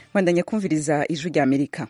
bandanya kumviriza ijwi rya amerika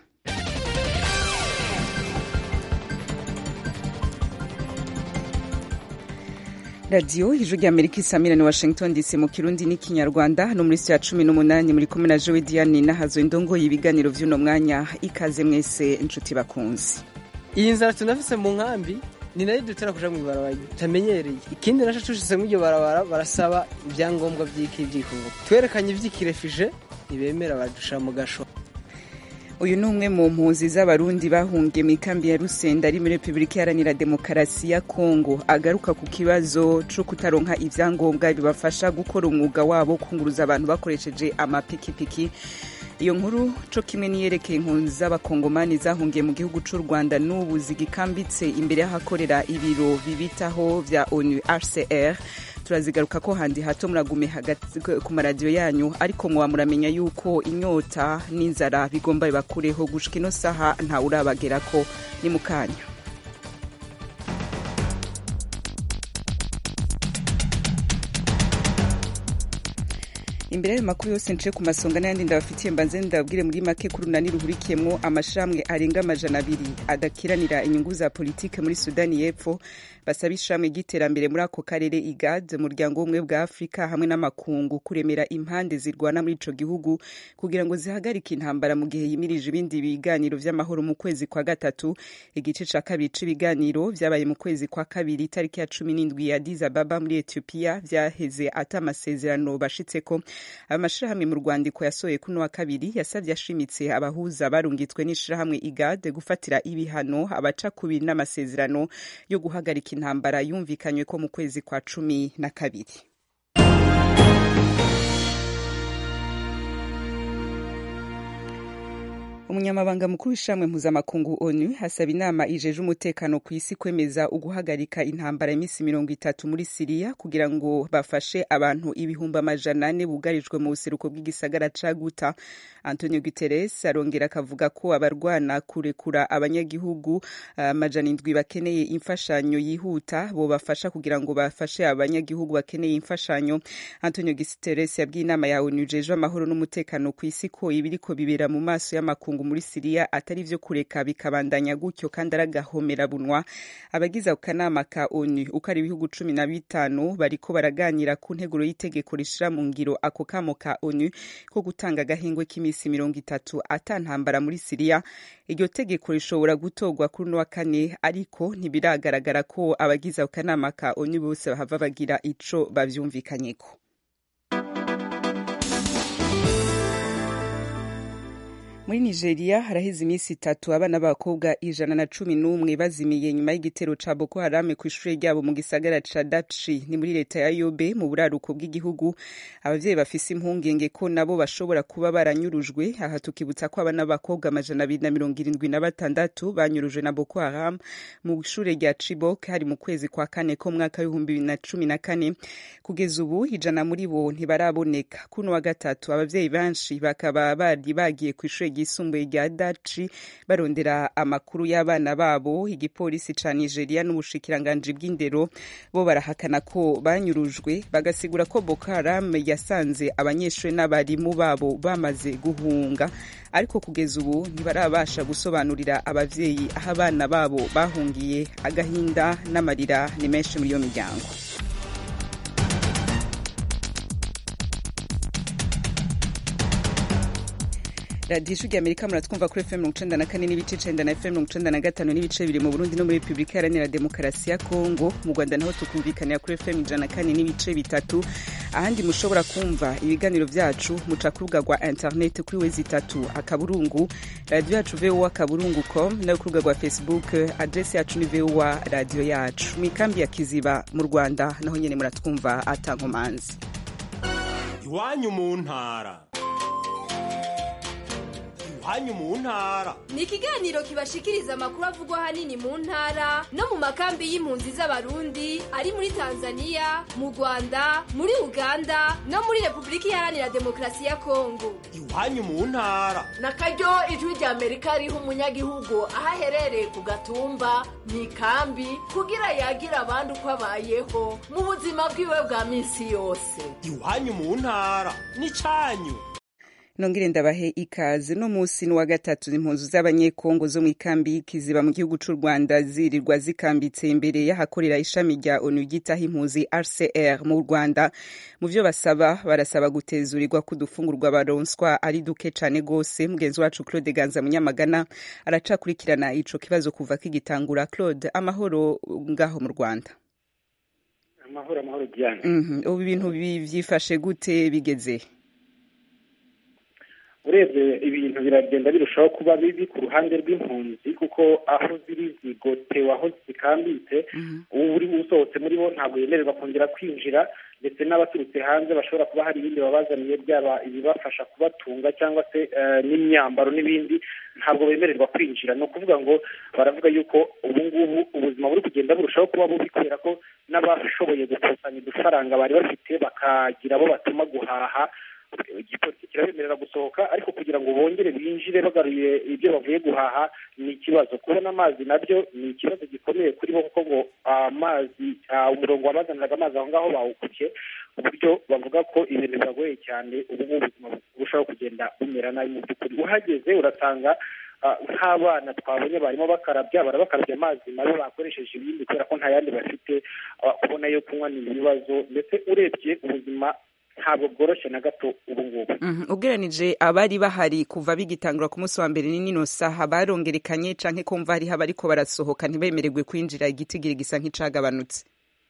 radiyo ijwi rya amerika isamira ni washington dc mu kirundi n'ikinyarwanda no muri ya cumi n'umunani muri kumwe na jowe diane nahazo indongo y'ibiganiro vy'uno mwanya ikaze mwese inshuti bakunzi iyi nzara tunafise mu nkambi ni nayo dutera kuja mw'ibarabara tutamenyereye ikindi naco tushitse mw'iryo barabara barasaba ivyangombwa vy'iki vy'ikungu twerekanye ivy'ikirefije ntibemera badusha mu gasho uyu ni umwe mu mpunzi z'abarundi bahungiye mu ikambi ya rusenda ari muri repubulika iharanira demokarasi ya kongo agaruka ku kibazo co kutaronka ivyangombwa bibafasha gukora umwuga wabo kunguruza abantu bakoresheje amapikipiki iyo nkuru co kimwe niyerekeye impunzi z'abakongomani zahungiye mu gihugu c'u rwanda n'ubu zigikambitse imbere y'ahakorera ibiro bibitaho vya onu hcr turazigaruka ko handi hato muragume hagati ku maradiyo yanyu ariko muba muramenya yuko inyota n'inzara bigomba bibakureho gushika ino saha ntawe urabagerako ni mu kanya imbere y'ayo makuru yose nce ku masonga n'ayandi ndabafitiye mbanze ndababwire muri make ko urunani ruhurikiyemwo amashirahamwe arenga amajana abiri adakiranira inyungu za politike muri sudani y'epfo basaba ishirahamwe ry'iterambere muri ako karere igad umuryango w'ubumwe bwa afurika hamwe n'amakungu kuremera impande zirwana muri ico gihugu kugira ngo zihagarike intambara mu gihe yimirije ibindi biganiro vy'amahoro mu kwezi kwa gatatu igice ca kabiri c'ibiganiro vyabaye mu kwezi kwa kabiri itariki ya cumi n'indwi ya addis ababa muri ethiopia vyaheze ata amasezerano bashitseko amashirahamwe mu rwandiko yasohoye kuno wa kabiri yasavye ashimitse abahuza barungitswe n'ishirahamwe igad gufatira ibihano abaca kubiri n'amasezerano yo guhagarika intambara yumvikanywe ko mu kwezi kwa cumi na kabiri umunyamabanga mukuru w'ishamwe mpuzamakungu onu hasaba inama ijeje umutekano ku isi kwemeza uguhagarika intambara iminsi mirongo itatu muri siriya kugira ngo bafashe abantu ibihumbi amajana ane bugarijwe mu buseruko bw'igisagara ca guta antonio guterres arongera akavuga ko abarwana kurekura abanyagihugu amajana uh, indwi bakeneye imfashanyo yihuta bobafasha kugira ngo bafashe abanyagihugu bakeneye imfashanyo antonio guterres yabwiye inama ya onu ijeje amahoro n'umutekano ku isi ko ibiriko bibera mu maso y'amakungu muri siriya atari vyo kureka bikabandanya gutyo kandi aragahomera bunwa abagize ako kanama ka onu uko ari ibihugu cumi na bitanu bariko baraganira ku nteguro y'itegeko rishira mu ngiro ako kamo ka onu ko gutanga agahengwe k'iminsi mirongo itatu ata ntambara muri siriya iryo tegeko rishobora gutorwa kuri uno wa kane ariko ntibiragaragara ko abagize ako kanama ka onu bose bahava bagira ico bavyumvikanyeko muri nigeria haraheze iminsi itatu abana b'abakobwa ijana na cumi n'umwe bazimiye nyuma y'igitero ca boko harame ku ishure ryabo mu gisagara ca dapchi ni muri leta ya yobe mu buraruko bw'igihugu abavyeyi bafise impungenge ko nabo bashobora kuba baranyurujwe aha tukibutsa ko abana b'abakobwa amajana abiri na mirongo irindwi na batandatu banyurujwe na boko haram mu ishure rya chibok hari mu kwezi kwa kane ko mwaka w'ibihumbi bibiri na cumi na kane kugeza ubu ijana muri bo ntibaraboneka kuno wa gatatu abavyeyi benshi bakaba bari bagiye kw'ishure ryisumbuye rya daci barondera amakuru y'abana babo igipolisi ca nigeria n'ubushikiranganji bw'indero bo barahakana ko banyurujwe bagasigura ko boko haram yasanze abanyeshuri n'abarimu babo bamaze guhunga ariko kugeza ubu ntibarabasha gusobanurira abavyeyi aho abana babo bahungiye agahinda n'amarira ni menshi muri iyo miryango radiyo ijwi amerika muratwumva kuri fm mirongo icenda na kane n'ibice icenda na fm mirongo icenda na gatanu n'ibice bibiri mu burundi no muri repubulika iharanira demokarasi ya kongo mu rwanda naho tukumvikanira kuri fm ijana na kane n'ibice bitatu ahandi mushobora kumva ibiganiro vyacu muca ku rubuga rwa internet kuri wezi itatu akaburungu radiyo yacu voa akaburungu com nayo ku rubuga rwa facebook adresi yacu ni voa radiyo yacu mu ikambi ya kiziba mu rwanda naho nyene muratwumva atankomanzi iwanyu mu ntara iwanyu mu ntara ni ikiganiro kibashikiriza amakuru avugwa ahanini mu ntara no mu makambi y'impunzi z'abarundi ari muri tanzania mu rwanda muri uganda no muri repubulika iharanira demokarasi ya kongo iwanyu mu ntara na karyo ijwi rya amerika riha umunyagihugu aho aherereye ku gatumba mu ikambi kugira yagira abandi uko abayeho mu buzima bwiwe bwa minsi yose iwanyu mu ntara ni canyu nongere ndabahe ikaze no musi ni wa gatatu impunzu z'abanyekongo zo mu ikambi y'ikiziba mu gihugu c'u rwanda zirirwa zikambitse imbere y'ahakorera ishami rya onu ryitaho impunzi rcr mu rwanda mu vyo basaba barasaba gutezurirwa kudufungurwa baronswa ari duke cane gose mugenzi wacu claude ganza munyamagana aracakurikirana ico kibazo kuva kigitangura claude amahoro ngaho mu rwanda amahoro amahoro diane Mhm. ubu ibintu bi- vyifashe gute bigeze urebye ibintu biragenda birushaho kuba bibi ku ruhande rw'impunzi kuko aho ziri zigotewe aho zikambitse ubu uri usohotse muri bo ntabwo yemererwa kongera kwinjira ndetse n'abaturutse hanze bashobora kuba hari ibindi babazaniye byaba ibibafasha kubatunga cyangwa se eh, n'imyambaro n'ibindi ntabwo bemererwa kwinjira ni ukuvuga ngo baravuga yuko ubu ngubu ubuzima buri kugenda burushaho kuba bubi kubera ko n'abashoboye gukusanya udufaranga bari bafite bakagira abo batuma guhaha igipolisi kirabemerera gusohoka ariko kugira ngo bongere binjire bagaruye ibyo bavuye guhaha ni ikibazo kubona amazi nabyo ni ikibazo gikomeye kuri bo kuko ngo amazi ah, umurongo wabazaniraga amazi aho ngaho bawukubye ku buryo bavuga ko ibintu biragoye cyane ubu ngubu ubuzima burushaho kugenda bumera nabi mu by'ukuri uhageze urasanga ah, nk'abana twabonye barimo bakarabya barabakarabya amazi mabi bakoresheje ibindi kubera ko nta yandi bafite ah, kubona yo kunywa ni ibibazo ndetse urebye ubuzima ntabwo bworoshye na gato ubu ngubu Mhm. ugereranije abari bahari kuva bigitangura ku munsi wa mbere ni nino saha barongerekanye canke kumva hariho abariko barasohoka ntibemererwe kwinjira igitigiri gisa nk'icagabanutse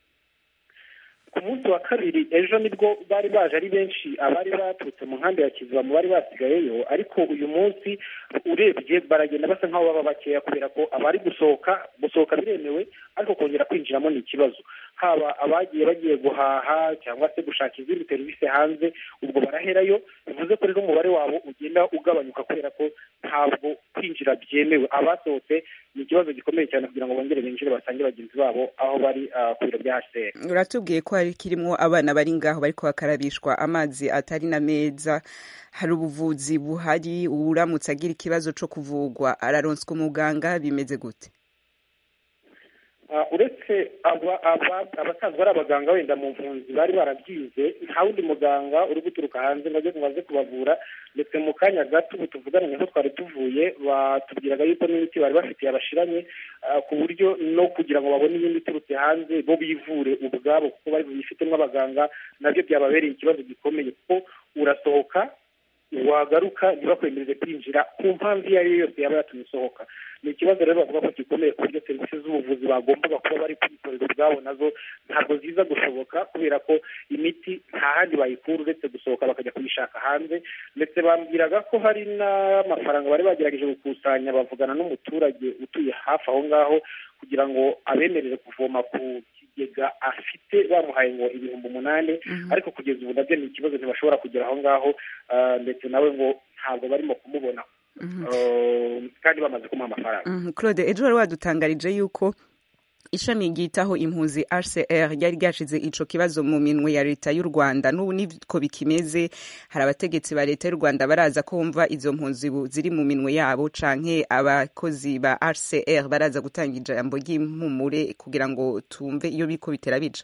ku munsi wa kabiri ejo nibwo bari baje ari benshi abari baturutse mu nkambi ya kiziba mu bari basigayeyo ariko uyu munsi urebye baragenda basa nk'aho baba bakeya kubera ko abari gusohoka gusohoka biremewe ariko kongera kwinjiramo ni ikibazo haba abagiye bagiye guhaha cyangwa se gushaka izindi serivisi hanze ubwo baraherayo bivuze ko rero umubare wabo ugenda ugabanyuka kubera ko ntabwo kwinjira byemewe abasohotse ni ikibazo gikomeye cyane kugira ngo bongere binjire basange bagenzi babo aho bari ah, ku biro bya hcr uratubwiye ko hari kirimwo abana bari ngaho bariko bakarabishwa amazi atari na meza hari ubuvuzi buhari uramutse agira ikibazo co kuvugwa araronswa umuganga bimeze gute Ah, uretse aba- aba- abasanzwe ari abaganga wenda mu mpunzi bari barabyize nta wundi muganga uri guturuka hanze ngo aze ngo aze kubavura ndetse mu kanya gato ubu tuvugana niho twari tuvuye batubwiraga yuko n'imiti bari bafitiye abashiranye ah, ku buryo no kugira ngo babone iyindi iturutse hanze bo bivure ubwabo kuko bari buyifitemo abaganga nabyo byababereye ikibazo gikomeye kuko urasohoka wagaruka ntibakwemerere kwinjira ku mpamvu iyo ari yo yose yaba yatumye usohoka ni ikibazo rero bavuga ko gikomeye ku buryo serivisi z'ubuvuzi bagombaga kuba bari kwikorera ubwabo nazo ntabwo ziza gushoboka kubera ko imiti nta handi bayikura uretse gusohoka bakajya kuyishaka hanze ndetse bambwiraga ko hari n'amafaranga bari bagerageje gukusanya bavugana n'umuturage utuye hafi aho ngaho kugira ngo abemerere kuvoma ku kigega afite bamuhaye ngo ibihumbi umunani ariko kugeza ubu nabyo ni ikibazo ntibashobora kugera aho ngaho ah, ndetse nawe ngo ntabwo barimo kumubona Ah, kandi bamaze kumuha amafaranga Mhm. claude ejo wari wadutangarije yuko ishami ryitaho impunzi rcr ryari ryashize ico kibazo mu minwe ya leta y'u rwanda n'ubu niko bikimeze hari abategetsi ba leta y'u rwanda baraza ko bumva izo mpunzi ubu ziri mu minwe yabo canke abakozi ba rcr baraza gutanga ijambo ry'impumure kugira ngo tumve iyo biko bitera bija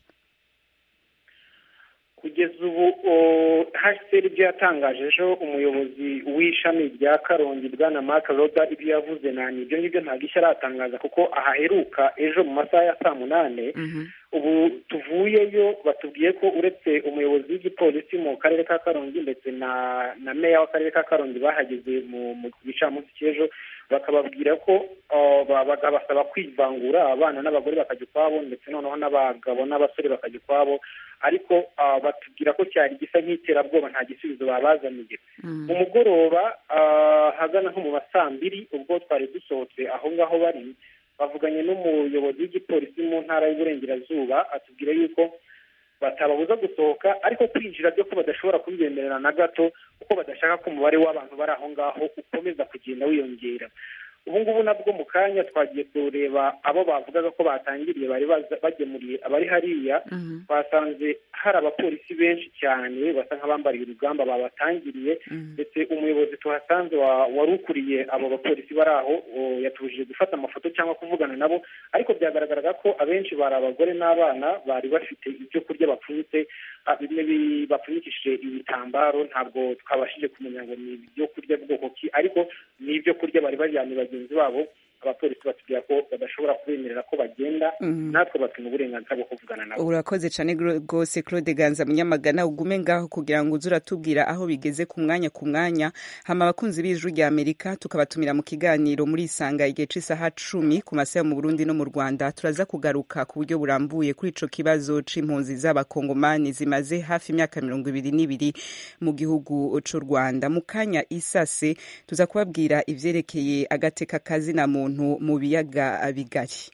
kugeza ubu hcr ibyo yatangaje ejo umuyobozi w'ishami rya karongi bwana mark roda ibyo yavuze nani ibyo ngibyo ntabwo ishya aratangaza kuko ahaheruka ejo mu masaha ya saa munane ubu tuvuyeyo batubwiye ko uretse umuyobozi w'igipolisi mu karere ka karongi ndetse na na meya w'akarere ka karongi bahageze mu mu gicamunsi cy'ejo bakababwira ko uh, ba- bakabasaba kwivangura abana n'abagore bakajya ukwabo ndetse noneho n'abagabo n'abasore bakajya ukwabo ariko uh, batubwira ko cyari gisa nk'iterabwoba nta gisubizo babazaniye umugoroba uh, hagana nko mu ma saa mbiri ubwo twari dusohotse aho ngaho bari bavuganye n'umuyobozi w'igipolisi mu ntara y'uburengerazuba atubwira yuko batababuza gusohoka ariko kwinjira byo ko badashobora kubibemerera na gato kuko badashaka ko umubare w'abantu bari aho ngaho ukomeza kugenda wiyongera ubu ngubu nabwo mu kanya twagiye kureba abo bavugaga ko batangiriye bari baza- bagemuriye abari hariya basanze hari abapolisi benshi cyane basa nk'abambariye urugamba babatangiriye ndetse umuyobozi tuhasanze wa- wari ukuriye abo bapolisi bari aho o, yatubujije gufata amafoto cyangwa kuvugana nabo ariko byagaragaraga ko abenshi bari abagore n'abana bari bafite ibyo kurya bapfunyitse ah, bimwe bi- bapfunyikishije ibitambaro ntabwo twabashije kumenya ngo ni ibyo kurya bwoko ki ariko ni ibyo kurya bari bajyanye bagenzi babo abapolisi batubwira ko badashobora kubemerera ko bagenda Mhm. natwe batuma uburenganzira bwo kuvugana nabo urakoze cyane gro- rwose claude ganza munyamagana ugume ngaho kugira ngo uze uratubwira aho bigeze ku mwanya ku mwanya hama abakunzi b'ijwi rya amerika tukabatumira mu kiganiro muri isanga igihe c'isaha cumi ku masaha yo mu burundi no mu rwanda turaza kugaruka ku buryo burambuye kuri ico kibazo c'impunzi z'abakongomani zimaze hafi imyaka mirongo ibiri n'ibiri mu gihugu c'u rwanda mu kanya isase tuza kubabwira ivyerekeye agateka kazina muntu mu biyaga bigari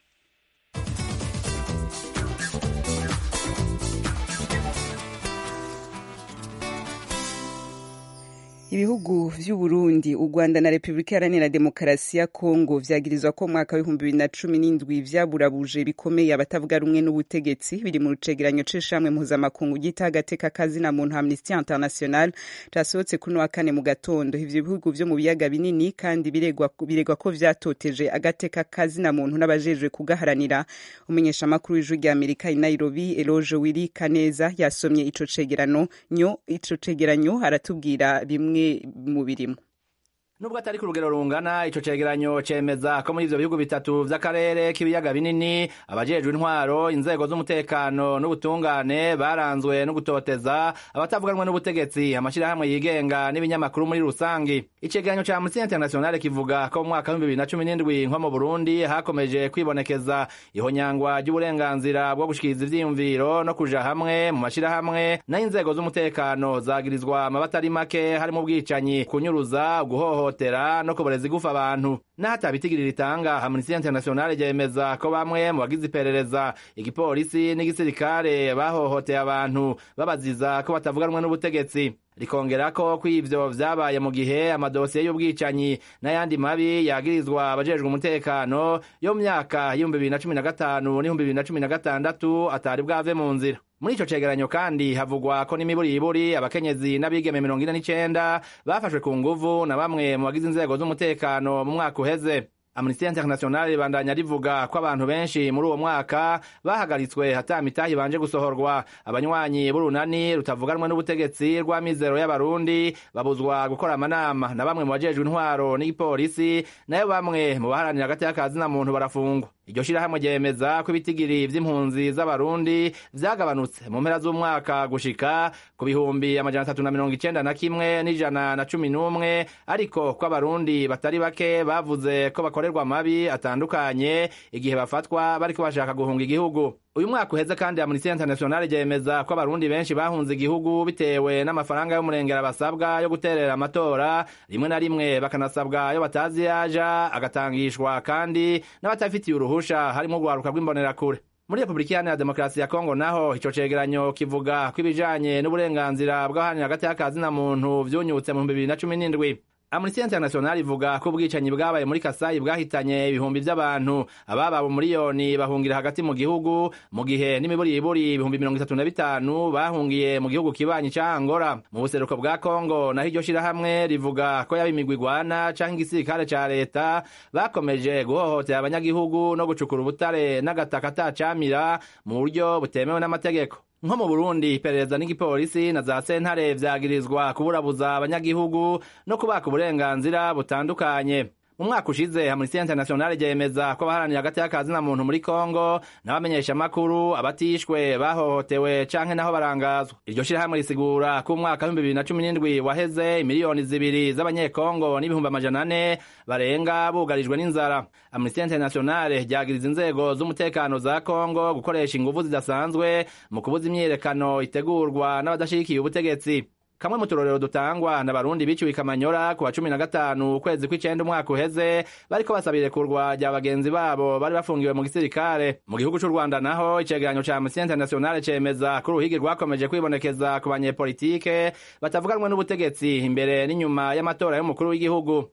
ibihugu vy'u Burundi u Rwanda na Repubulika Iharanira Demokarasi ya Kongo vyagirizwa ko mu mwaka w'ibihumbi bibiri na cumi n'indwi vyaburabuje bikomeye abatavuga rumwe n'ubutegetsi biri mu rucegeranyo c'ishamwe mpuzamakungu ryita agateka kazina muntu Amnesty International casohotse kuri uno wa kane mu gatondo ivyo bihugu vyo mu biyaga binini kandi biregwa biregwa ko vyatoteje agateka kazina muntu n'abajejwe kugaharanira umumenyeshamakuru w'ijwi rya Amerika i Nairobi Eloge Wili Kaneza yasomye ico cegerano nyo ico cegeranyo aratubwira bimwe mu birimo nubwo atari ku rugero rungana ico cegeranyo cemeza ko muri ivyo bihugu bitatu vy'akarere k'ibiyaga binini abajejwe intwaro inzego z'umutekano n'ubutungane baranzwe no gutoteza abatavuganwe n'ubutegetsi amashirahamwe yigenga n'ibinyamakuru muri rusangi icegeranyo ca Amnesty International kivuga ko mu mwaka w'ibihumbi bibiri na cumi n'indwi nko mu Burundi hakomeje kwibonekeza ihonyangwa ry'uburenganzira bwo gushikiriza ivyiyumviro no kuja hamwe mu mashirahamwe n'inzego z'umutekano zagirizwa amabata ari make harimo ubwicanyi kunyuruza guhohotera no kuboreza igufa abantu n'ahatabitigirira itanga Amnesty International ryemeza ko bamwe mu bagize iperereza igipolisi n'igisirikare bahohoteye abantu babaziza ko batavuganwe n'ubutegetsi rikongera ko ko ivyo vyabaye mu gihe amadosiye y'ubwicanyi n'ayandi mabi yagirizwa abajejwe umutekano yo mu myaka y'ibihumbi bibiri na cumi na gatanu n'ibihumbi bibiri na cumi na gatandatu atari bwave mu nzira muri ico cegeranyo kandi havugwa ko n'imiburiburi abakenyezi n'abigeme mirongo ine n'icenda bafashwe ku nguvu na bamwe mu bagize inzego z'umutekano mu mwaka uheze Amnesty International ribandanya rivuga ko abantu benshi muri uwo mwaka bahagaritswe hata mitahi banje gusohorwa abanywanyi b'urunani rutavuganwe n'ubutegetsi rw'amizero y'abarundi babuzwa gukora amanama na bamwe mu bajejwe intwaro n'igipolisi nayo bamwe mu baharanira hagati y'akazina muntu barafungwa iryo shirahamwe ryemeza ko ibitigiri vy'impunzi z'abarundi vyagabanutse mu mpera z'umwaka gushika ku bihumbi amajana atatu na mirongo icenda na kimwe n'ijana na cumi n'umwe ariko ko abarundi batari bake bavuze ko bakorerwa amabi atandukanye igihe bafatwa bariko bashaka guhunga igihugu uyu mwaka uheze kandi Amnesty International ryemeza ko abarundi benshi bahunze igihugu bitewe n'amafaranga y'umurengera basabwa yo guterera amatora rimwe na rimwe bakanasabwa ayo batazi yaja agatangishwa kandi n'abatafitiye uruhusha harimo urwaruka rw'imbonerakure muri repubulika iharanira demokarasi ya kongo naho ico cegeranyo kivuga ko ibijanye n'uburenganzira bw'abaharanira hagati y'akazina muntu vyunyutse mu bihumbi bibiri na cumi n'indwi Amnesty International ivuga ko ubwicanyi bwabaye muri Kasai bwahitanye ibihumbi vy'abantu ababa miliyoni bahungira hagati mu gihugu mu gihe n'imiburiburi ibihumbi mirongo itatu na bitanu bahungiye mu gihugu kibanyi ca Angola mu buseruko bwa Kongo naho iryo shirahamwe rivuga ko yaba imigwi igwana canke igisirikare ca leta bakomeje guhohotera abanyagihugu no gucukura ubutare n'agataka atacamira mu buryo butemewe n'amategeko nko mu Burundi iperereza n'igipolisi na za sentare vyagirizwa kuburabuza abanyagihugu no kubaka uburenganzira butandukanye mu mwaka ushize Amnesty International ryemeza ko abaharanira hagati y'akazina muntu muri Kongo n'abamenyesha makuru abatishwe bahohotewe canke naho barangazwa iryo shirahamwe risigura ko umwaka w'ibihumbi bibiri na cumi n'indwi waheze imiliyoni zibiri z'abanyekongo n'ibihumbi amajana ane barenga bugarijwe n'inzara Amnesty International ryagiriza inzego z'umutekano za Kongo gukoresha inguvu zidasanzwe mu kubuza imyiyerekano itegurwa n'abadashigikiye ubutegetsi kamwe mu turorero dutangwa na barundi biciwe ikamanyora ku wa cumi na gatanu ukwezi kw'icenda umwaka uheze bariko basaba irekurwa rya bagenzi babo bari bafungiwe mu gisirikare mu gihugu c'u rwanda naho icegeranyo ca amnesty international cemeza ko uruhigi rwakomeje kwibonekeza ku banyepolitike batavuganwe n'ubutegetsi imbere n'inyuma y'amatora y'umukuru w'igihugu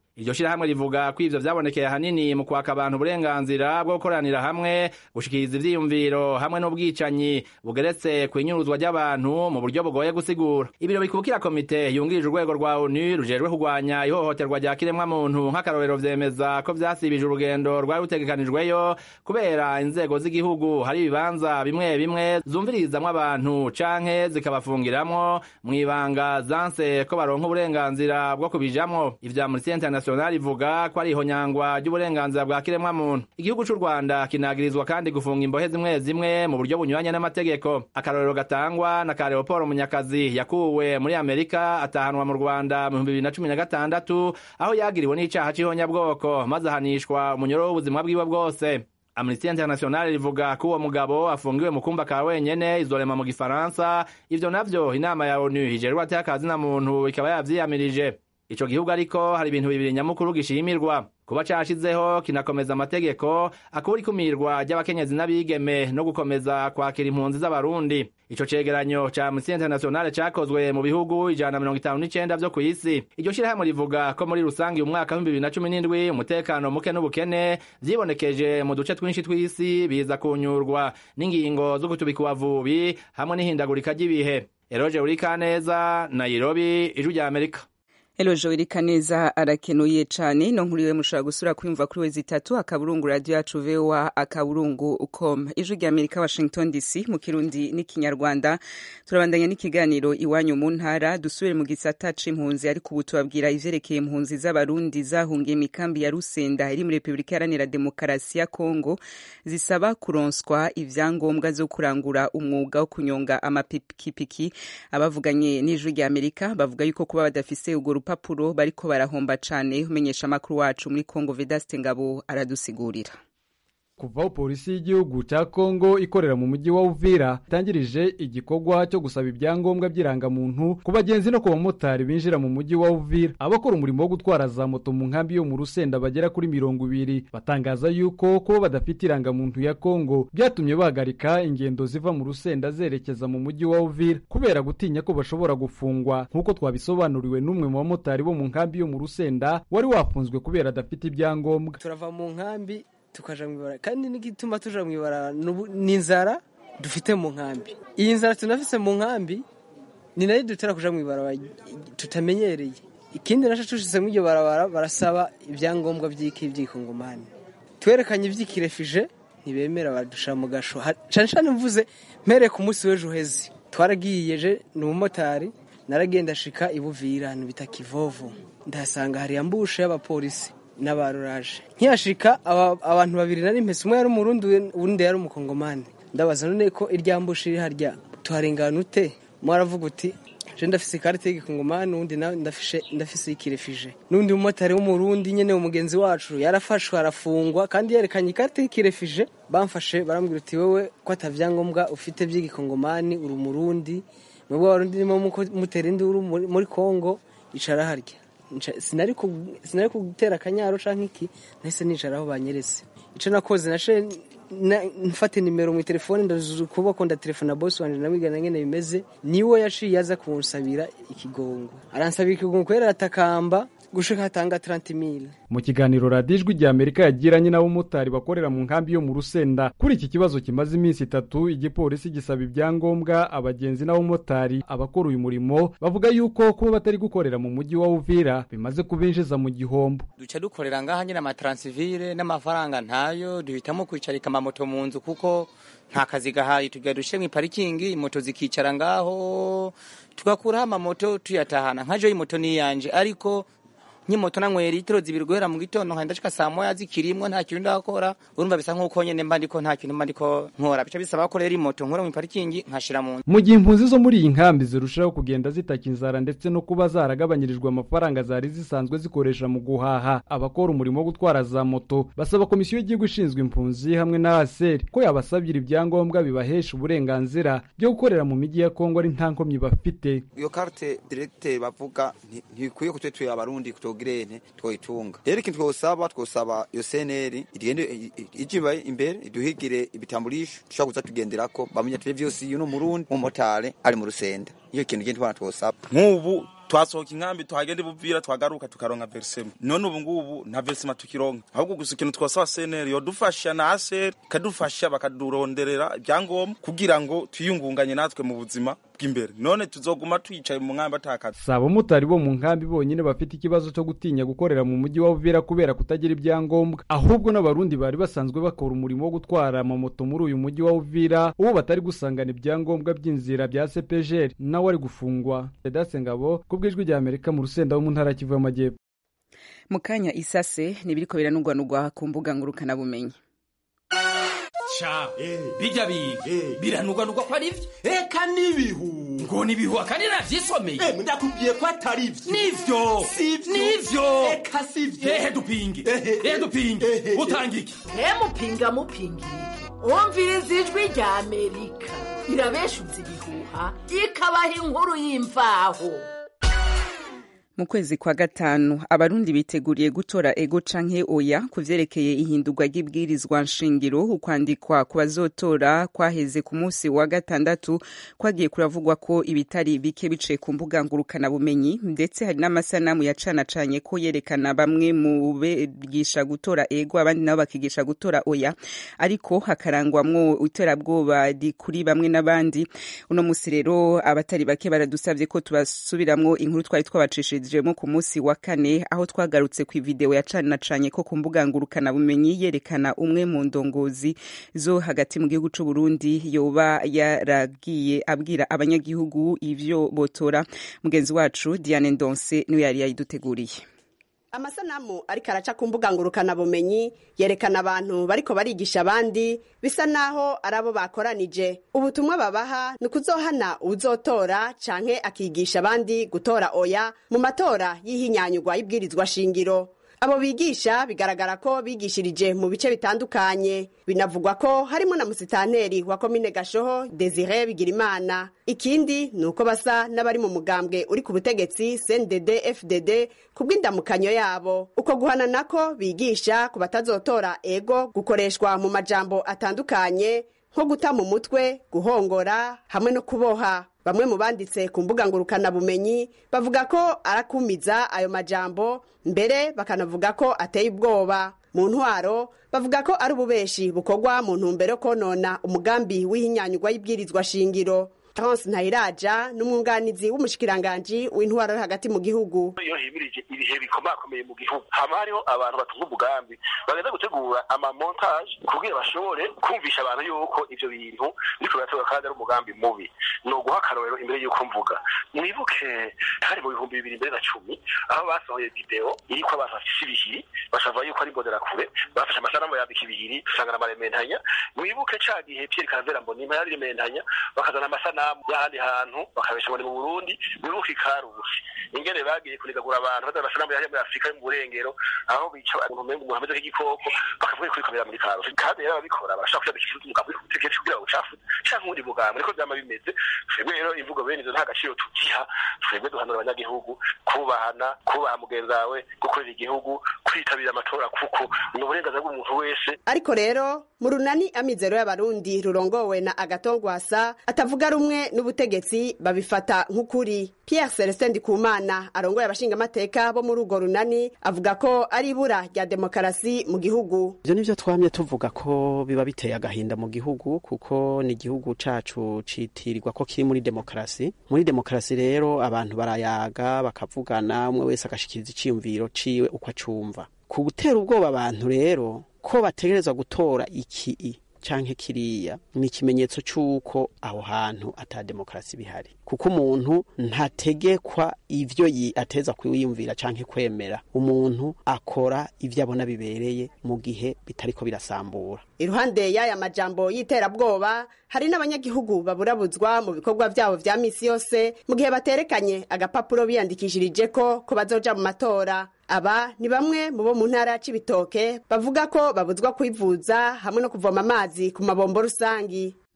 iryo shirahamwe rivuga ko ivyo vyabonekeye ahanini mu kwaka abantu uburenganzira bwo gukoranira hamwe gushikiriza ivyiyumviro hamwe n'ubwicanyi bugeretse kw'inyuruzwa ry'abantu mu buryo bugoye gusigura ibiro bikubukira komite yungirije urwego rwa onu rujejwe kurwanya ihohoterwa rya kiremwamuntu nk'akarorero vyemeza ko vyasibije urugendo rwari rutegekanijweyo kubera inzego z'igihugu hari ibibanza bimwe bimwe zumvirizamwo abantu canke zikabafungiramwo mw'ibanga zanse ko baronka uburenganzira bwo kubijamwo ivya Amnesty International ivuga ko ari ihonyangwa ry'uburenganzira bwa kiremwamuntu igihugu c'u Rwanda kinagirizwa kandi gufunga imbohe zimwe zimwe mu buryo bunyuranye n'amategeko akarorero gatangwa na ka Leopold Munyakazi yakuwe muri Amerika atahanwa mu Rwanda mu 2016 aho yagiriwe n'icaha c'ihonyabwoko maze ahanishwa umunyoro w'ubuzima bwiwe bwose Amnesty International rivuga ko uwo mugabo afungiwe mu kumba ka wenyene izorema mu gifaransa ivyo navyo inama ya ONU ijerwa atakazi na muntu ikaba yavyiyamirije ico gihugu ariko hari ibintu bibiri nyamukuru gishimirwa kuba cashizeho kinakomeza amategeko akubura ikumirwa ry'abakenyezi n'abigeme no gukomeza kwakira impunzi z'abarundi ico cegeranyo ca Amnesty International cakozwe mu bihugu ijana na mirongo itanu n'icenda vyo kw'isi iryo shirahamwe rivuga ko muri rusangi umwaka w'ibihumbi bibiri na cumi n'indwi umutekano muke n'ubukene vyibonekeje mu duce twinshi tw'isi biza kunyurwa n'ingingo zo gutubika ubavubi hamwe n'ihindagurika ry'ibihe eroje urikaneza nairobi ijwi rya amerika Elo Joel Kaneza arakenuye cane no nkuriwe mushobora gusura kwimva kuri wezi itatu akaburungu radio yacu VOA akaburungu com ijwi rya Amerika Washington DC mu Kirundi n'ikinyarwanda turabandanya n'ikiganiro iwanyu mu ntara dusubire mu gisata c'impunzi ariko ubu tubabwira ivyerekeye impunzi z'abarundi zahungiye mikambi ya Rusenda iri muri Republika Iharanira Demokarasi ya Kongo zisaba kuronswa ivyangombwa zo kurangura umwuga wo kunyonga amapikipiki abavuganye n'ijwi rya Amerika bavuga yuko kuba badafise urwo rupapuro bariko barahomba cane umenyesha amakuru wacu muri Kongo Vedaste Ngabo aradusigurira kuva aho polisi y'igihugu cya kongo ikorera mu mujyi wa uvira itangirije igikorwa cyo gusaba ibyangombwa by'irangamuntu ku bagenzi no ku bamotari binjira mu mujyi wa uvira abakora umurimo wo gutwara za moto mu nkambi yo mu rusenda bagera kuri mirongo ibiri batangaza yuko kuba badafite irangamuntu ya kongo byatumye bahagarika ingendo ziva mu rusenda zerekeza mu mujyi wa uvira kubera gutinya ko bashobora gufungwa nk'uko twabisobanuriwe n'umwe mu bamotari bo mu nkambi yo mu rusenda wari wafunzwe kubera adafite ibyangombwa turava mu nkambi tukaja mu ibarara kandi n'igituma tuja mu ibarara ni inzara dufite mu nkambi iyi nzara tunafise mu nkambi ni nayo dutera kuja mu ibarara tutamenyereye ikindi naco tushitse mu iryo barabara barasaba ibyangombwa vy'iki vy'ikongomani twerekanye ivy'ikirefije ntibemera badusha mu gasho cane cane mvuze mpere ku munsi w'ejo uheze twaragiyeje ni umumotari naragenda shika ibuvira ahantu bita kivovo ndahasanga hari ambushe y'abapolisi n'abaruraje nkiyashika abantu babiri nari mpese umwe yari umurundi uwundi yari umukongomani ndabaza none ko iryambushe iri harya tuharengana ute mwaravuga uti je ndafise ikarita y'igikongomani uwundi nawe ndafishe ndafise ikirefije n'undi mumotari w'umurundi nyene umugenzi wacu yarafashwe arafungwa kandi yerekanye ikarita y'ikirefije bamfashe barambwira uti wewe ko atavyangombwa ufite vy'igikongomani uri umurundi mwebwe abarundi nimo mutera induru muri kongo icara harya sinari kugutera akanyaro canke iki nahise nicara aho banyeretse ico nakoze nace mfate nimero mu telefone ndazuza ukuboko ndatelefona bosi wanje namwigana ngene bimeze niwe yaciye aza kunsabira ikigongo aransabira ikigongo kubera aratakamba gushika hatanga 30000 mu kiganiro radiyo ijwi rya amerika yagiranye n'abamotari bakorera mu nkambi yo mu rusenda kuri iki kibazo kimaze iminsi itatu igipolisi gisaba ibyangombwa abagenzi n'abamotari abakora uyu murimo bavuga yuko kuba batari gukorera mu mujyi wa uvira bimaze kubinjiza mu gihombo duca dukorera ngaha nyine amataransivire n'amafaranga ntayo duhitamo kwicarika amamoto mu nzu kuko nta kazi gahaye tujya dushe mu parikingi moto zikicara ngaho tugakuraho amamoto tuyatahana nka joyi moto niyanje ariko nk'imoto nanywera litiro zibiri guhera mu gitondo nkagenda nshika saa moya zikirimwo nta kintu ndakora urumva bisa nk'uko nyene mba ndiko nta kintu mba ndiko nkora bica bisaba ko rero imoto nkura mu parikingi nkashira mu mu gihe impunzi zo muri iyi nkambi zirushaho kugenda zitaka inzara ndetse no kuba zaragabanyirijwe amafaranga zari zisanzwe zikoresha mu guhaha abakora umurimo wo gutwara za moto basaba komisiyo y'igihugu ishinzwe impunzi hamwe na aseri ko yabasabira ibyangombwa bibahesha uburenganzira byo gukorera mu mijyi ya kongo ari nta nkomyi bafite iyo karte diregiteri bavuga ntibikwiye kutwe tuye abarundi tugirene twoyitunga rero ikintu twosaba twosaba iyo seneri igende ijiba imbere iduhigire ibitamburisho dushobora kuza tugenderako bamenya tuje vyose uyu n'umurundi umumotari ari mu rusenda iyo kintu gende twana twosaba nk'ubu twasohoka inkambi tuhagenda ibuvira twagaruka tukaronka verisema none ubu ngubu nta verisema tukironka ahubwo gusa ikintu twasaba seneri yodufasha na aseri ikadufasha bakaduronderera ibyangombwa kugira ngo twiyungunganye natwe mu buzima bw'imbere none tuzoguma twicaye mu nkambi atakazi si abamotari bo mu nkambi bonyine bafite ikibazo cyo gutinya gukorera mu mujyi wa Uvira kubera kutagira ibyangombwa ahubwo n'abarundi bari basanzwe bakora umurimo wo gutwara amamoto muri uyu mujyi wa Uvira uwo batari gusangana ibyangombwa by'inzira bya CPGR nawe ari gufungwa Edase Ngabo ku bw'ijwi rya Amerika mu rusenda wo mu ntara ya Kivu y'Amajyepfo mu kanya isase nibiriko biranugwanugwa ku mbuga ngurukanabumenyi ca bijya biga biranugwanugwa ko ari byo eka n'ibihu ngo nibihu akandi navyisomeye ndakubwiye ko atari byo nivyo nivyo eka sivyo ehe dupinge ehe dupinge utanga iki mupinga mupinga wumviriza ijwi rya amerika irabeshutse ibihuha ikabaha inkuru y'imvaho mu kwezi kwa gatanu abarundi biteguriye gutora ego canke oya ku vyerekeye ihindurwa ry'ibwirizwa nshingiro ukwandikwa ku bazotora kwaheze ku munsi wa gatandatu kwagiye kuravugwa ko ibitari bike biciye ku mbuga ngurukanabumenyi ndetse hari n'amasanamu yacanacanye ko yerekana bamwe mu bigisha gutora ego abandi nabo bakigisha gutora oya ariko hakarangwamwo iterabwoba kuri bamwe n'abandi uno musi rero abatari bake baradusavye ko tubasubiramwo inkuru twari twabacishije twabashyikirijemo ku munsi wa kane aho twagarutse ku ivideo yacanacanye ko ku mbuga ngurukanabumenyi yerekana umwe mu ndongozi zo hagati mu gihugu c'u Burundi yoba yaragiye abwira abanyagihugu ivyo botora mugenzi wacu Diane Ndonse niwe yari yayiduteguriye amasanamu ariko araca ku mbuga ngurukanabumenyi yerekana abantu bariko barigisha abandi bisa naho ari abo bakoranije ubutumwa babaha ni ukuzohana uwuzotora canke akigisha abandi gutora oya mu matora y'ihinyanyurwa y'ibwirizwa shingiro abo bigisha bigaragara ko bigishirije mu bice bitandukanye binavugwa ko harimo na musitanteri wa komine gashoho desire bigirimana ikindi ni uko basa n'abari mu mugambwe uri ku butegetsi cndd fdd ku bw'indamukanyo yabo uko guhana nako bigisha ku batazotora ego gukoreshwa mu majambo atandukanye nko guta mu mutwe guhongora hamwe no kuboha bamwe mu banditse ku mbuga ngurukanabumenyi bavuga ko arakumiza ayo majambo mbere bakanavuga ko ateye ubwoba mu ntwaro bavuga ko ari ububeshi bukorwa mu ntumbero yo konona umugambi w'ihinyanyurwa y'ibwirizwa shingiro Terence Ntayiraja n'umwunganizi w'umushikiranganji w'intwaro yo hagati mu gihugu iyo himirije ibihe bikomakomeye mu gihugu hama hariho abantu batunga umugambi bagenda gutegura amamontage kugira bashobore kumvisha abantu yuko ivyo bintu biriko birategura kandi ari umugambi mubi ni uguha akarorero imbere y'uko mvuga mwibuke hari mu bihumbi bibiri mbere na cumi aho basohoye video iriko abantu bafise ibihiri basava yuko ari imbonerakure bafashe amasanamu yambika ibihiri usanga n'amarementanya mwibuke ca gihe Pierre Karavera Mbonimpa yari rementanya bakazana amasanamu y'ahandi hantu bakabesha ngo ni mu Burundi mwibuke ikarusi ingene bagiye kunigagura abantu bazana amasanamu yari muri Afurika yo mu burengero aho bica umuntu umenga umuntu ameze nk'igikoko bakavuga ko kamera muri karusi kandi rero ababikora barashaka kujya gushyira umugambi kutegereje kugira ngo ucafu canke uwundi mugambi niko vyama bimeze twebwe rero imvugo bene izo nta gaciro tugiha twebwe duhanura abanyagihugu kubahana kubaha mugenzi wawe gukorera igihugu kwitabira amatora kuko ni uburenganzira bw'umuntu wese ariko rero mu runani amizero y'abarundi rurongowe na agatongwasa atavuga rumwe n'ubutegetsi babifata nk'ukuri pierre celestin ndikumana arongoye abashingamateka bo muri urwo runani avuga ko ari ibura rya demokarasi mu gihugu ivyo nivyo twamye tuvuga ko biba biteye agahinda mu gihugu kuko ni igihugu cacu citirirwa ko kiri muri demokarasi muri demokarasi rero abantu barayaga bakavugana umwe wese agashikiriza iciyumviro ciwe uko acumva ku gutera ubwoba abantu rero ko bategerezwa gutora iki canke kiriya ni ikimenyetso c'uko aho hantu ata demokarasi bihari kuko umuntu ntategekwa ivyo ateza kwiyumvira canke kwemera umuntu akora ivyo abona bibereye mu gihe bitariko birasambura iruhande y'aya majambo y'iterabwoba hari n'abanyagihugu baburabuzwa mu bikorwa vyabo vya misi yose mu gihe baterekanye agapapuro biyandikishirije ko ko bazoja mu matora aba ni bamwe mu bo mu ntara ya cibitoke bavuga ko babuzwa kwivuza hamwe no kuvoma amazi ku mabombo rusangi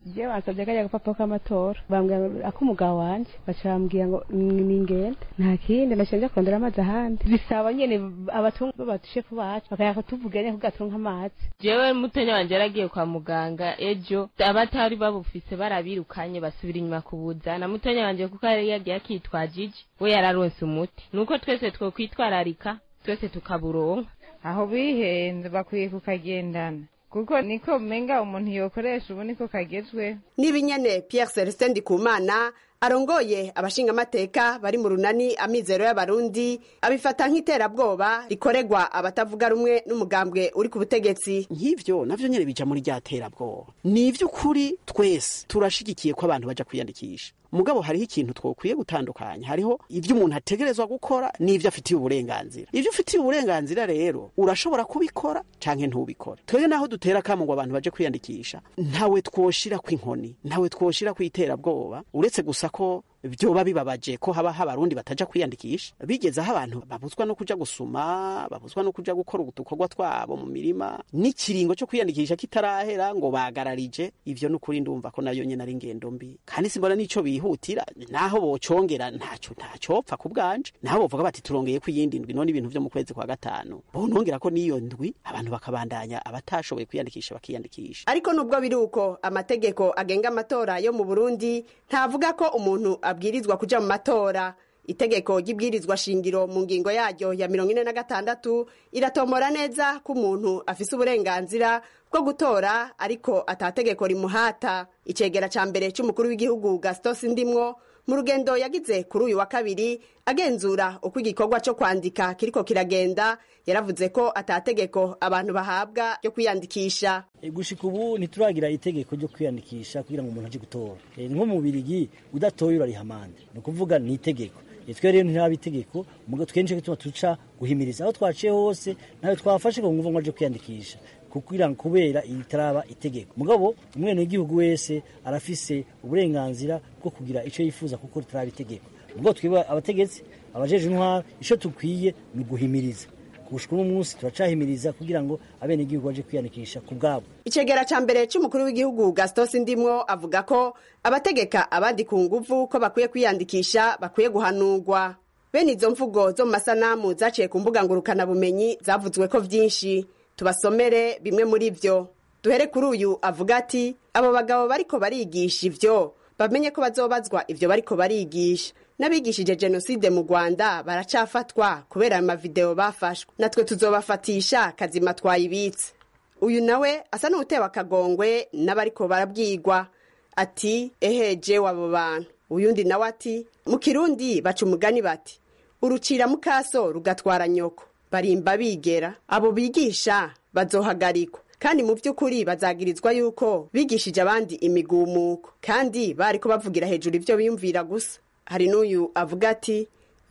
je basabye kajya agapapuro k'amatora bambwira ak'umugabo wanje baca bambwira ngo ni ingenda nta kindi naciye nja kurondera amazi ahandi bisaba nyene abatunga b'abashefu bacu bakaya kutuvuga nyene kugatunga amazi jewe mutenya wanje yaragiye kwa muganga ejo abatari babufise barabirukanye basubira inyuma kubuzana mutenya wanje kuko yari yagiye akitwajije we yararonse umuti nuko twese twokwitwararika twese tukaburonka aho bihenze bakwiye kukagendana kuko niko menga umuntu yokoresha ubu niko kagezwe n'ibinyene Pierre Celestin Ndikumana arongoye abashingamateka bari mu runani amizero y'abarundi abifata nk'iterabwoba rikorerwa abatavuga rumwe n'umugambwe uri ku butegetsi nk'ivyo navyo nyene bija muri rya terabwoba ni ivy'ukuri twese turashigikiye ko abantu baja kwiyandikisha mugabo hariho ikintu twokwiye gutandukanya hariho ivyo umuntu ategerezwa gukora n'ivyo afitiye uburenganzira ivyo ufitiye uburenganzira rero urashobora kubikora canke ntubikore twebwe naho dutera kamo ngo abantu baje kwiyandikisha ntawe twoshira kw'inkoni ntawe twoshira kw'iterabwoba uretse gusa ko vyoba bibabaje ko haba abarundi bataja kwiyandikisha bigeze aho abantu babuzwa no kuja gusuma babuzwa no kuja gukora udukorwa twabo mu mirima n'ikiringo cyo kwiyandikisha kitarahera ngo bagararije ivyo n'ukuri ndumva ko nayo nyene ari ingendo mbi kandi simbona n'ico bihutira naho bocongera ntaco ntacopfa ku bwanje naho bovuga bati turongeye ko iyindi ndwi none ibintu vyo mu kwezi kwa gatanu bonongera ko n'iyo ndwi abantu bakabandanya abatashoboye kwiyandikisha bakiyandikisha ariko nubwo biri uko amategeko agenga amatora yo mu Burundi ntavuga ko umuntu abwirizwa kuja mu matora itegeko ry'ibwirizwa shingiro mu ngingo yaryo ya mirongo ine na gatandatu iratomora neza ko umuntu afise uburenganzira bwo gutora ariko atategeko rimuhata icegera ca mbere c'umukuru w'igihugu gastos ndimwo mu rugendo yagize kuri uyu wa kabiri agenzura uko igikorwa cyo kwandika kiriko kiragenda yaravuze ko atategeko abantu bahabwa ryo kwiyandikisha gushika ubu ntituragira itegeko ryo kwiyandikisha kugira ngo umuntu aje gutora nko mu birigi udatoye urariha amande ni ukuvuga ni itegeko twe rero ntiraba itegeko mugo twenshi gituma tuca guhimiriza aho twaciye hose nawe twafashe ngo ngo aje kwiyandikisha kugira ngo kubera itaraba itegeko mugabo umwene w'igihugu wese arafise uburenganzira bwo kugira ico yifuza kuko ritaraba itegeko mugo twiba abategetsi abajeje intwara ico tukwiye ni uguhimiriza gushika uno munsi turacahimiriza kugira ngo abene igihugu baje kwiyandikisha ku bwabo icegera ca mbere c'umukuru w'igihugu gastos ndimwo avuga ko abategeka abandi ku nguvu ko bakwiye kwiyandikisha bakwiye guhanurwa bene izo mvugo zo mu masanamu zaciye ku mbuga ngurukanabumenyi zavuzwe ko vyinshi tubasomere bimwe muri vyo duhere kuri uyu avuga ati abo bagabo bariko barigisha ivyo bamenye ko bazobazwa ivyo bariko barigisha n'abigishije jenoside mu rwanda baracafatwa kubera ayo mavideo bafashwe natwe tuzobafatisha kazima twayibitse uyu nawe asa n'utewe akagongwe n'abariko barabwigwa ati eheje wabo bantu uyundi nawe ati mu kirundi baca umugani bati urucira mukaso rugatwara nyoko barimba bigera abo bigisha bazohagarikwa kandi mu by'ukuri bazagirizwa yuko bigishije abandi imigumuko kandi bariko bavugira hejuru ibyo biyumvira gusa hari n'uyu avuga ati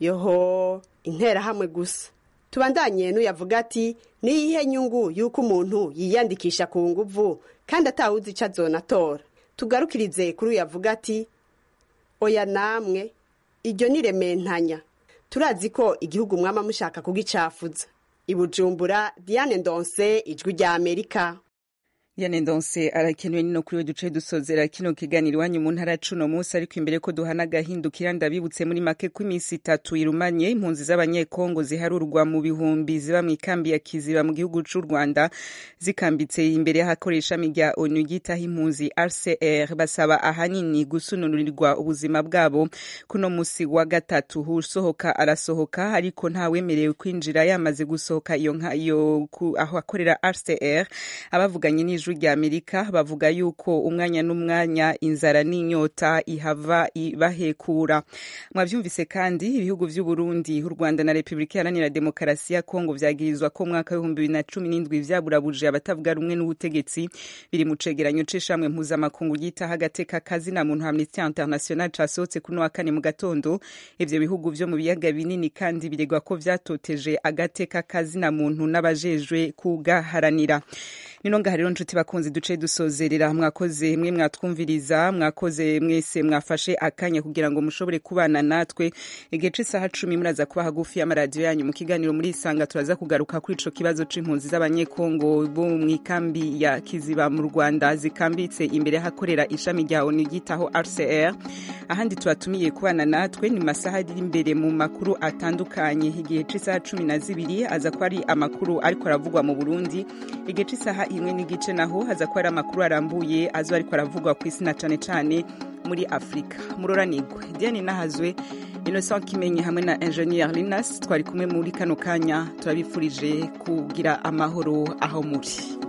yoho interahamwe gusa tubandanye n'uyu avuga ati niyihe nyungu y'uko umuntu yiyandikisha ku nguvu kandi atawuzi icyo azonatora tugarukirize kuri uyu avuga ati oya namwe iryo ni rementanya turazi ko igihugu mwama mushaka kugicafuza ibujumbura diane ndonse ijwi rya amerika Diane Ndonse arakenewe nino kuri we duce dusozera kino kiganiro iwanyu mu ntara cuno munsi ariko imbere ko duhana agahindukira ndabibutse muri make ko iminsi itatu irumanye impunzi z'abanyekongo ziharurwa mu bihumbi ziba mu ikambi ya Kiziba mu gihugu c'u Rwanda zikambitse imbere y'ahakoresha rya ONU ryitaho impunzi RCR basaba ahanini gusununurirwa ubuzima bwabo kuno musi wa gatatu usohoka arasohoka ariko ntawemerewe kwinjira yamaze gusohoka iyo nka iyo aho akorera RCR abavuganye n'ijwi ijwi rya amerika bavuga yuko umwanya n'umwanya inzara n'inyota ihava ibahekura mwabyumvise kandi ibihugu by'u Burundi u Rwanda na Repubulika Iharanira Demokarasi ya Kongo vyagirizwa ko mwaka w'ibihumbi bibiri na cumi n'indwi vyaburabuje abatavuga rumwe n'ubutegetsi biri mu cegeranyo c'ishamwe mpuzamakungu ryitaho agateka kazina muntu Amnesty International casohotse kuno wa kane mu gatondo ivyo bihugu vyo mu biyaga binini kandi biregwa ko vyatoteje agateka kazina muntu n'abajejwe kugaharanira nino ngaha rero nshuti bakunzi duce dusozerera mwakoze mwe mwatwumviriza mwakoze mwese mwafashe akanya kugira ngo mushobore kubana natwe igihe c'isaha cumi muraza kuba hagufi y'amaradiyo yanyu mu kiganiro muri isanga turaza kugaruka kuri ico kibazo c'impunzi z'abanyekongo bo mu ikambi ya kiziba mu rwanda zikambitse imbere hakorera ishami rya onu ryitaho rcr ahandi tubatumiye kubana natwe ni masaha ari imbere mu makuru atandukanye igihe c'isaha cumi na zibiri aza kuba ari amakuru ariko aravugwa mu burundi igihe c'isaha imwe n'igice naho haza kuba ari amakuru arambuye azo ariko aravugwa ku isi na cane cane muri afurika muroranigwe diane nahazwe innocent kimenyi hamwe na ingenieur linas twari kumwe muri kano kanya turabifurije kugira amahoro aho muri